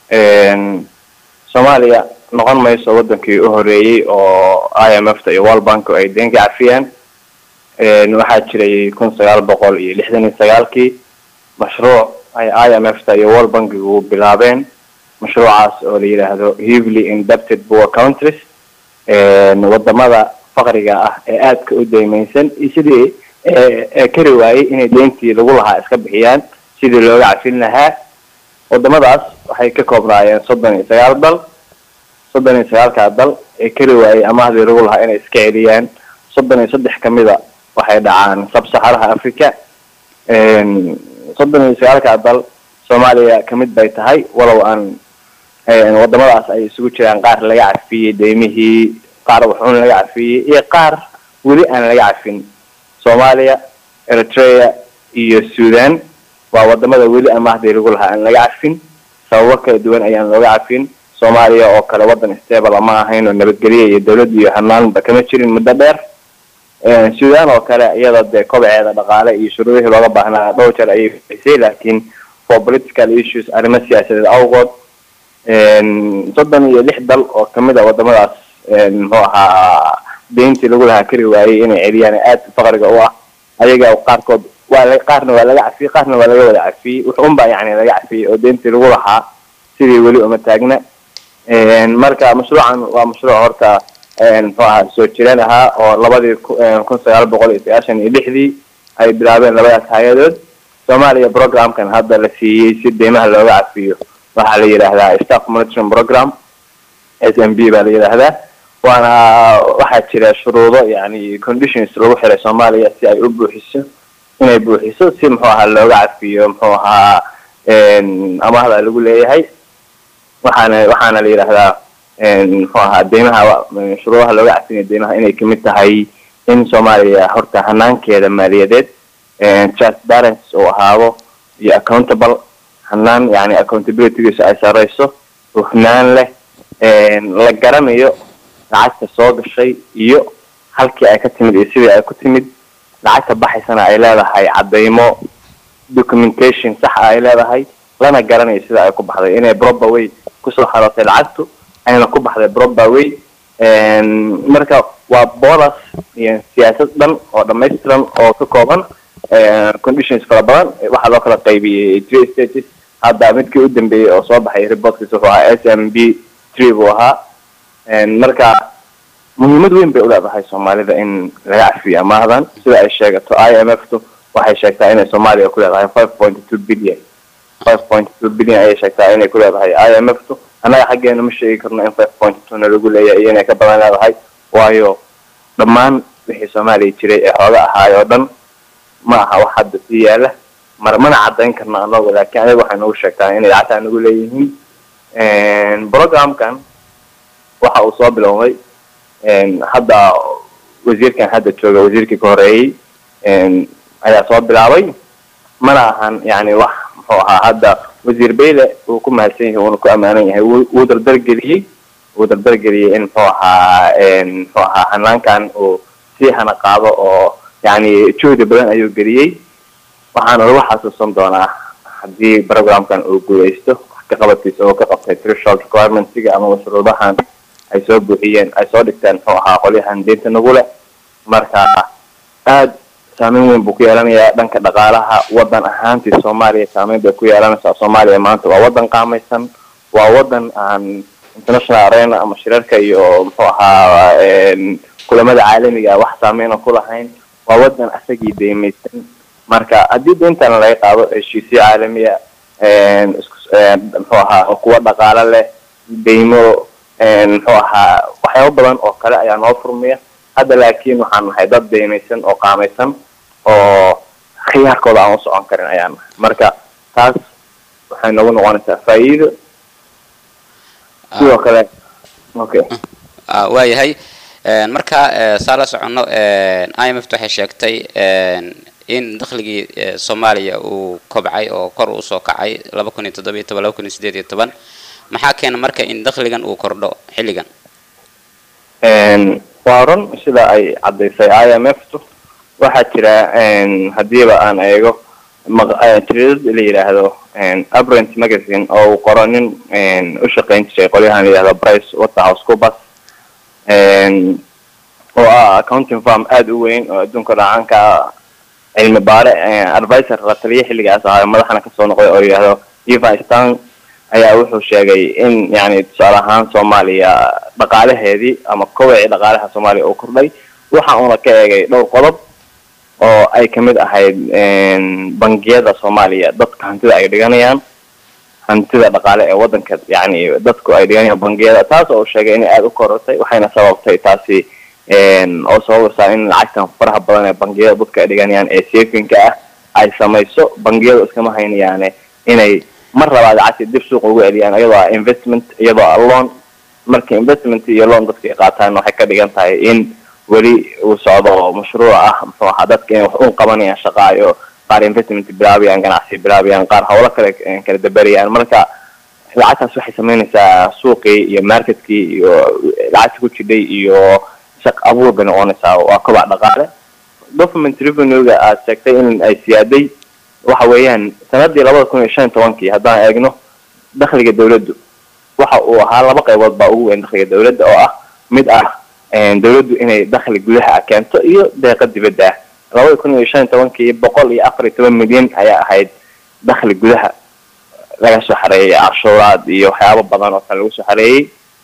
soomaaliya noqon mayso wadankii u horeeyey oo i m f ta iyo world bank ay deen ka cafiyaan waxaa jiray kun sagaal boqol iyo lixdan iyo sagaalkii mashruuc ay i m f ta iyo world bankigu bilaabeen mashruucaas oo la yidhaahdo heavily indebted poor countries wadamada faqriga ah ee aadka u deymaysan iyo sidii kari waayey inay deyntii lagu lahaa iska bixiyaan sidii looga cafin lahaa wadamadaas waxay ka koobnaayeen soddon iyo sagaal dal soddon iyo sagaalkaa dal ee kari waayey amahdii lagu lahaa inay iska celiyaan soddon iyo saddex kamida waxay dhacaan sabsaxaraha africa soddon iyo sagaalkaa dal soomaaliya kamid bay tahay walow aan wadamadaas ay isugu jiraan qaar laga cafiyey deymihii qaar waxuun laga cafiyey iyo qaar weli aan laga cafin soomaaliya eritrea iyo sudan waa wadamada weli amaahdii lagu lahaa aan laga cafin sababo kala duwan ayaan looga cafin soomaaliya oo kale wadan stable ma ahayn oo nabadgelye iyo dawlad iyo hanaanba kama jirin muddo dheer sudan oo kale iyada dee kobaceeda dhaqaale iyo shuruudihii looga baahnaa dhowr jeer ayay bixisay laakiin for political issues arrimo siyaasadeed awgood soddon iyo lix dal oo kamid a wadamadaas muxuu ahaa deyntii lagu lahaa kari waayey inay celiyaan aad faqriga u ah ayaga qaarkood waa la qaarna waa laga cafiyey qaarna waa laga wada cafiyey wax un baa yani laga cafiyey oo deyntii lagu lahaa sidii weli uma taagna marka mashruucan waa mashruuc horta muxuu ahaa soo jireen ahaa oo labadii kun sagaal boqol iyo sagaashan iyo lixdii ay bilaabeen labadaas hay-adood soomaaliya programkan hadda la siiyey si deymaha looga cafiyo waxaa la yidhaahdaa staff monitoring program s m b baa la yidhaahdaa waana waxaa jira shuruudo yani conditions lagu xiray soomaaliya si ay u buuxiso inay buuxiso si muxuu ahaa looga cafiyo muxuu ahaa amahda lagu leeyahay waxaana waxaana la yidhaahdaa muxuu ahaa deymaha shuruudaha looga cafinayo deymaha inay kamid tahay in soomaaliya horta hanaankeeda maaliyadeed transparency uu ahaado iyo accountable hanaan yani accountabilitygiisa ay sareyso hufnaan leh la garanayo lacagta soo gashay iyo halkii ay ka timid iyo sidii ay ku timid lacagta baxaysana ay leedahay cadeymo documentation saxa ay leedahay lana garanayo sida ay ku baxday inay proper way kusoo xarootay lacagtu ayna ku baxday proper way marka waa bolas iyo siyaasad dhan oo dhamaystiran oo ka kooban conditions fara badan waxaa loo kala qaybiyey three stages hadda midkii u dambeeyey oo soo baxay reportkiisa wuxuu ahaa s m b tree buu ahaa marka muhiimad weyn bay uleedahay soomaalida in laga cafiyo amaahdan sida ay sheegato i m f tu waxay sheegtaa inay soomaaliya ku leedahay five point two billion five point two billion ayay sheegtaa inay ku leedahay i m f tu annaga xaggeena ma sheegi karno in five point two na lagu leeyahay iyo inay ka badan leedahay waayo dhammaan wixii soomaaliya jiray ee xooga ahaay oo dhan ma aha wax hadda sii yaala mar mana caddayn karno anagu laakiin ayaga waxay nagu sheegtaa inay lacagtaa nagu leeyihiin programkan waxa uu soo bilowday hadda wasiirkan hadda jooga wasiirkii ka horeeyey ayaa soo bilaabay mana ahan yani wax muxuu ahaa hadda wasiir bayle uu ku mahadsan yahay uuna ku amaanan yahay wuu dardargeliyey wuu dardargeliyey in muxuu ahaa muxuu ahaa hanaankan uu sii hana qaado oo yani juhdi badan ayuu geliyey waxaana lagu xasuusan doonaa haddii programkan uu guuleysto wax ka qabadkiisa oo ka qabtay threshold requirementiga ama mashruudahan ay soo buuxiyeen ay soo dhigteen muxuu ahaa qolyahan deynta nagu leh marka aad saameyn weyn buu ku yeelanayaa dhanka dhaqaalaha wadan ahaantii soomaaliya saameyn bay ku yeelanaysaa soomaaliya maanta waa wadan qaamaysan waa wadan aan international arena ama shirarka iyo muxuu ahaa kulamada caalamiga wax saameyna ku lahayn waa wadan asagii deymaysan marka haddii deyntan laga qaado heshiisyo caalamiya muxuu ahaa kuwa dhaqaalo leh deymo muxuu ahaa waxyaabo badan oo kale ayaa noo furmaya hadda laakiin waxaan nahay dad deymaysan oo qaamaysan oo khiyaarkooda aan u socon karin ayaan nahay marka taas waxay nagu noqonaysaa faa'iido sidoo kale okay waayahay marka saa la soconno i m f t waxay sheegtay in dakhligii soomaaliya uu kobcay oo kor usoo kacay laba kun iyo toddobiyo toban laba kun iyo sideed iyo toban maxaa keena marka in dakhligan uu kordho xilligan waa run sida ay caddaysay i m f tu waxaa jira haddiiba aan eego tiridad la yidhaahdo abrent magazine oo uu qoro nin u shaqayn jiray qolyahan la yidhahdo brice waterhouse cubas oo ah accounting farm aada u weyn oo adduunka dhacaanka cilmi baare advisor la taliya xilligaas ahaa madaxna kasoo noqday oo yidhaahdo eva stan ayaa wuxuu sheegay in yani tusaale ahaan soomaaliya dhaqaalaheedii ama kowacii dhaqaalaha soomaaliya uu kordhay waxa uuna ka eegay dhowr qodob oo ay kamid ahayd bangiyada soomaaliya dadka hantida ay dhiganayaan hantida dhaqaale ee wadanka yani dadku ay dhiganayaan bangiyada taas oo uu sheegay inay aada u korortay waxayna sababtay taasi oo sababaysaa in lacagtan faraha badan ee bangiyada dadka ay dhiganayaan ee safinka ah ay samayso bangiyadu iskama haynayaane inay mar labaad lacagta dib suuqa ugu celiyaan iyadoo ah investment iyadoo ah loan marka investment iyo loan dadka ay qaataan waxay ka dhigan tahay in weli uu socdo mashruuc ah muxuu ahaa dadka inay wax un qabanayaan shaqaayo qaar investment bilaabayaan ganacsi bilaabayaan qaar howlo kale kala dabarayaan marka lacagtaas waxay sameynaysaa suuqii iyo marketkii iyo lacagta ku jidhay iyo shaq abuur bay noqonaysaa waa kobac dhaqaale government revenue-ga aad sheegtay in ay siyaaday waxa weeyaan sanadii labada kun iyo shan iyo tobankii haddaan eegno dakhliga dawladdu waxa uu ahaa laba qaybood baa ugu weyn dakhliga dawladda oo ah mid ah dawladdu inay dakhli gudaha ah keento iyo deeqa dibadda ah labada kun iyo shan iyo tobankii boqol iyo afar iyo toban milyan ayaa ahayd dakhli gudaha laga soo xareeyay canshuuraad iyo waxyaabo badan oo kale lagu soo xareeyey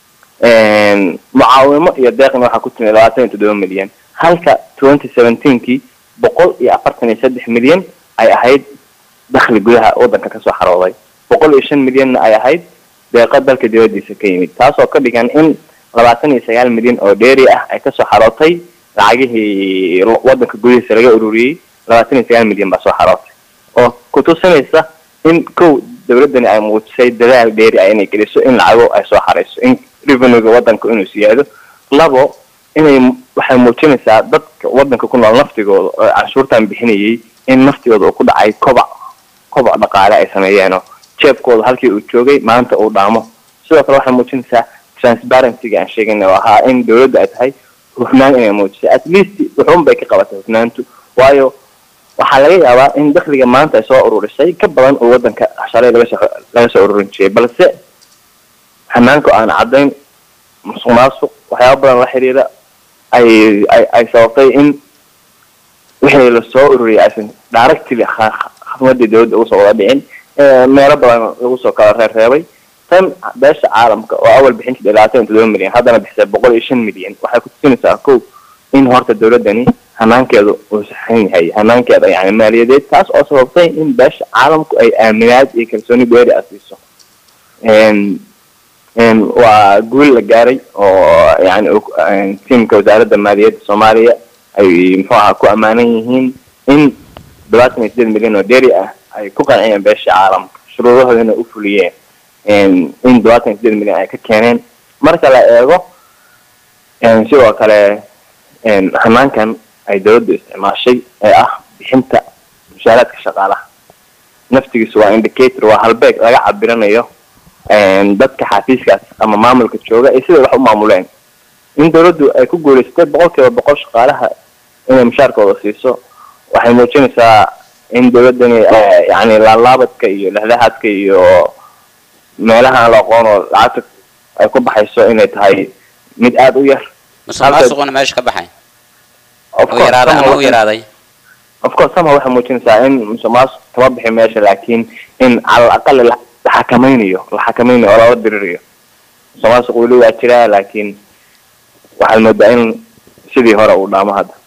mucaawimo iyo deeqna waxaa ku timi labaatan iyo toddoba milyan halka twenty seventeenkii boqol iyo afartan iyo saddex milyan ay ahayd dakhli gudaha wadanka kasoo xarooday boqol iyo shan milyanna ay ahayd deeqa dalka dibadiisa ka yimid taasoo ka dhigan in labaatan iyo sagaal milyan oo dheeri ah ay kasoo xarootay lacagihii wadanka gudihiisa laga ururiyey labaatan iyo sagaal milyan baa soo xarootay oo kutusinaysa in kow dawladdani ay muujisay dadaal dheeri ah inay geliso in lacago ay soo xarayso in revenuega wadanka inuu siyaado labo inay waxay muujinaysaa dadka wadanka ku nool naftigooda oo canshuurtan bixinayay in naftigooda uu ku dhacay kobac kobac dhaqaale ay sameeyeenoo jeebkooda halkii uu joogay maanta uu dhaamo sidoo kale waxay muujinaysaa transparencyga aan sheegayna oo ahaa in dawladda ay tahay hufnaan inay muujisay at least wuxuun bay ka qabatay hufnaantu waayo waxaa laga yaabaa in dakhliga maanta ay soo ururisay ka badan oo wadanka shalay lagasoo laga soo ururin jiray balse hanaanka aan caddayn musuq maasuq waxyaaba badan la xiriira ay ay ay sababtay in wixii lasoo ururiyay aysan directly khadmadii dawladda uga soo wada dhicin meelo badan lagu soo kala reerreebay tan beesha caalamka oo awal bixin jirtay labaatan iyo toddoba milyan haddana bixisay boqol iyo shan milyan waxay ku tusinaysaa kow in horta dawladdani hanaankeedu uu saxan yahay hanaankeeda yani maaliyadeed taas oo sababtay in beesha caalamku ay aaminaad iyo kalsooni dheeri a siiso waa guul la gaaray oo yani tiamka wasaaradda maaliyadda soomaaliya ay muxuu ahaa ku ammaanan yihiin in labaatan iyo sideed milyan oo dheeri ah ay ku qanciyeen beesha caalamka shuruudahoodana u fuliyeen in labaatan iyo sideed milyan ay ka keeneen marka la eego sidoo kale hanaankan ay dawladdu isticmaashay ee ah bixinta mushaaraadka shaqaalaha naftigiisu waa indicator waa halbeeg laga cabiranayo dadka xafiiskaas ama maamulka jooga iyo siday wax u maamuleen in dawladdu ay ku guulaysatay boqol kiiba boqol shaqaalaha inay mushaarkooda siiso waxay muujinaysaa in dawladdani yani laalaabadka iyo lehdahaadka iyo meelaha aan la aqoon oo lacagta ay ku baxayso inay tahay mid aada u yar musuq maasuquna meesha ka baxay u yaraaday ama u yaraaday of course sama waxay muujinaysaa in musuq maasuq kama bixi meesha laakiin in cala aqali la xakamaynayo la xakamaynayo oo lala dirirayo musuq maasuq weli waa jiraa laakiin waxaad moodaa in sidii hore uu dhaamo hadda